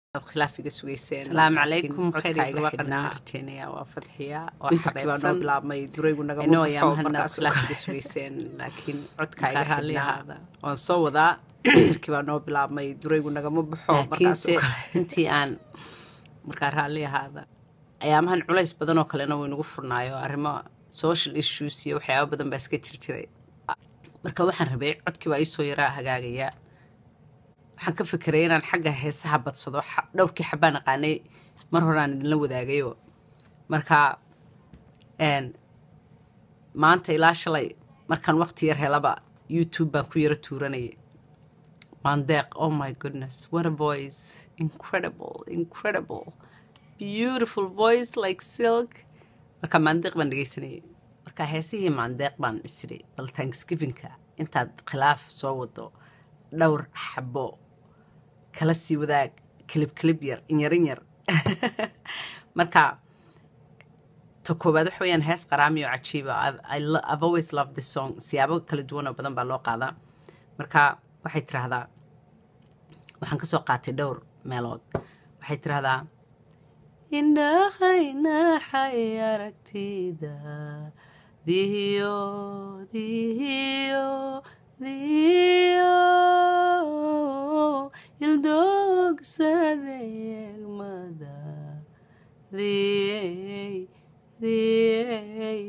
khilaafiga sugayseen Salaamu calaykum, codka khayr iyo iga barwaaqo xidhnaa noo rajeynaya waa fadxiya oo winterkii baa noo xabeebsan bilaabmay duraygu Inoo nagama yaa baxo mahadnaq. markaas khilaafiga sugayseen laakiin codka iga Markaa raalli xidhnaa ahaada. waan soo wadaa winterkii baa noo bilaabmay duraygu nagama baxo markaas laakiinse intii aan markaa raalli ahaada ayaamahan culays badan oo kalena wuu inagu furnaayo arrimo social issues iyo waxyaaba badan baa iska jir jiray marka waxaan rabay codkii baa iisoo yaraa hagaagaya waxaan ka fikiray inaan xagga heesaha badsado xa- dhowrkii xabaan aqaanay mar horaan idinla wadaagayo marka een, maanta ilaa shalay markaan waqti yar helaba youtube baan ku yaro tuuranayay Mandeq, oh my goodness, what a voice. Incredible, incredible. Beautiful voice like silk. Marka Mandeq baan dhegeysanayay. Marka heesihii Mandeq baan isiray. Bal Thanksgiving-ka intaad khilaaf soo wado dhowr xabo kala sii wadaag kilib kilib yar in yar in yar. Marka ta koowaad waxa weeyaan hees qaraami oo cajiiba I've, I lo- I've always loved this song siyaabo kala duwan oo badan baa loo qaadaa marka waxay tiraahdaa waxaan ka soo qaatay dhowr meelood waxay tiraahdaa indhahaynaxay aragtida dihiyo dihiyo dihiyo ildoogsade egmada diyey diyey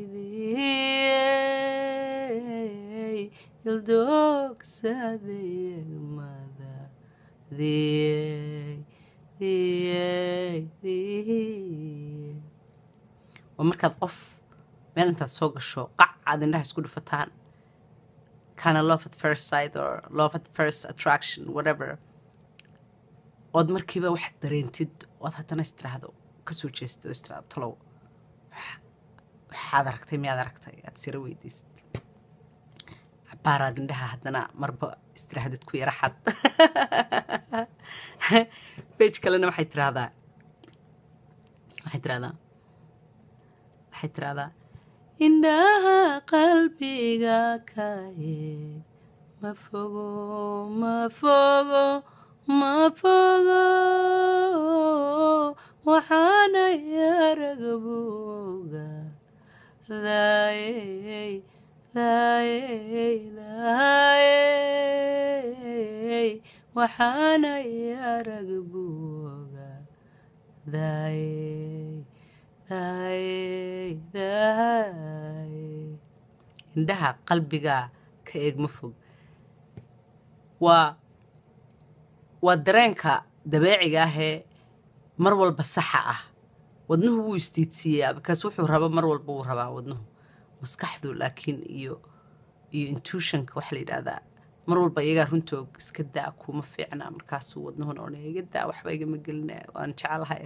diyey ildoogsade egmada diyey diyey diyey waa markaad qof meel intaad soo gasho qac aad indhaha isku dhufataan kind of love at first sight or love at first attraction whatever ood markiiba waxaad dareentid ood haddana istiraahdo kasoo jeestid oo istiraahdo talow wax- waxaad aragtay miyaad aragtay aad sira weydiisid cabaaraad indhaha haddana marba istiraahdid ku yara xad bej kalena waxay tiraahdaa waxay tiraahdaa waxay tiraahdaa indhaha qalbiga ka eeg ma fogo ma fogo ma fogo waxaana yarag buuga daayey daayey daayey waxaana yarag buuga daayey daayey daayey indhaha qalbiga ka eeg ma fog waa waa dareenka dabeeciga ahee mar walba saxa ah wadnuhu wuu istiidsiiyaa bikaas wuxuu raba mar walba wuu rabaa wadnuhu maskaxdu laakiin iyo iyo intuitionka waxa la yidhahdaa mar walba iyagaa runtoog iska daa kuma fiicna markaasuu wadnuhuna odhanaya iga daa waxba igama gelina waan jecelahay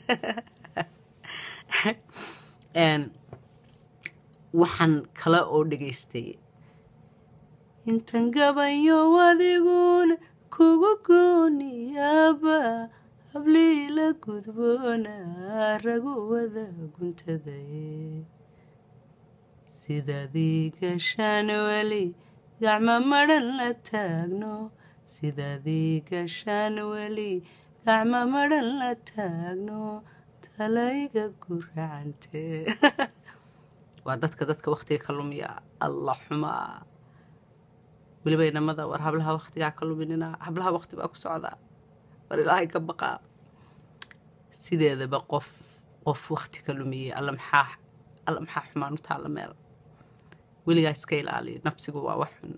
Een, waxaan kale oo dhegaystay intan gabayo adiguna kugu gooniyaaba habliila gudboona ragu wada guntaday sidaadii gashaan weli gacmo madhan la taagno sidaadii gashaan weli gacmo madhan la taagno talayga guracante waa dadka dadka waktiga ka lumiya alla xumaa weliba inamada war hablaha waktigaa ka luminina hablaha wakti baa ku socdaa war ilaahay ka baqaa sideedaba qof qof wakti ka lumiyey alla maxaa alla maxaa xumaan u taalla meel weligaa iska ilaaliyo nafsigu waa wax xun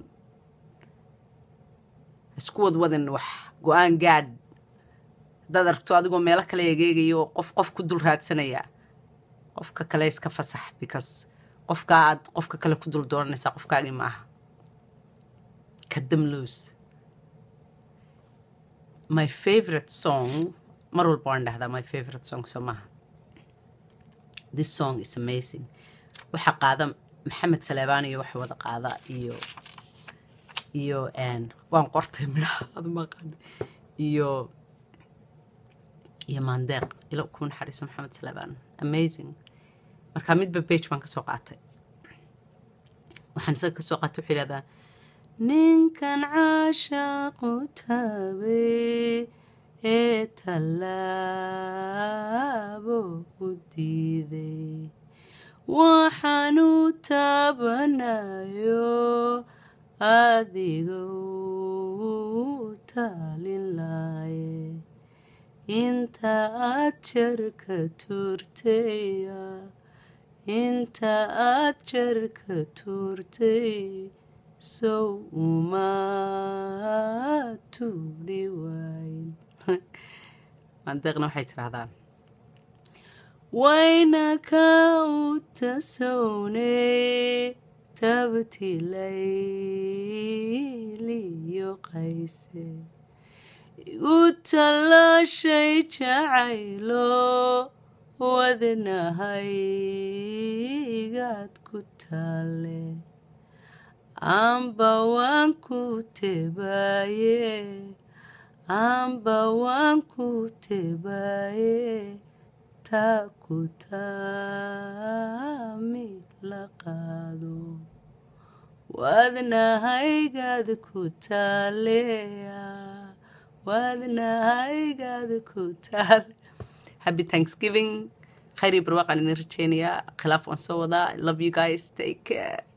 ha isku wadwadin wax go-aan gaadh haddaad aragto adigoo meelo kale egeegayo oo qof qof ku dul raadsanaya qofka kale iska fasax because qofkaa aad qofka kale ku dul dooranaysaa qofkaagii maaha kadam loos my favorite song mar walba waan dhahdaa my favorite song soo maaha this song is amazing waxaa qaada maxamed saleebaan iyo waxa wada qaada iyo iyo een, waan qortay midhaha ad maqan iyo iyo maandeeq ilo ku naxariiso maxamed saleebaan amazing marka midba page baan kasoo qaatay waxaan isaga kasoo qaatay wuxuu yidhahdaa ninkan caashaaqu taabay ee tallaabo u diiday waxaan u taabanayo adiga u taalin laaye inta aad jarka tuurtaya inta aad jarka tuurtay sow uma tuudhi waayn mandeeqna waxay tidhaahdaa wayna ka u tasowne tabtilayliyo qayse igu tallaashay jacaylo wadnahaygaad ku taale amba waan ku tebaaye amba waan ku tebaaye taa ku taami la qaado wadnahaygaad ku taaleya wadnahaygaad ku taale happy thanksgiving khayr iyo barwaaqaan idin rajeynayaa khilaaf waan soo wadaa i love you guys take care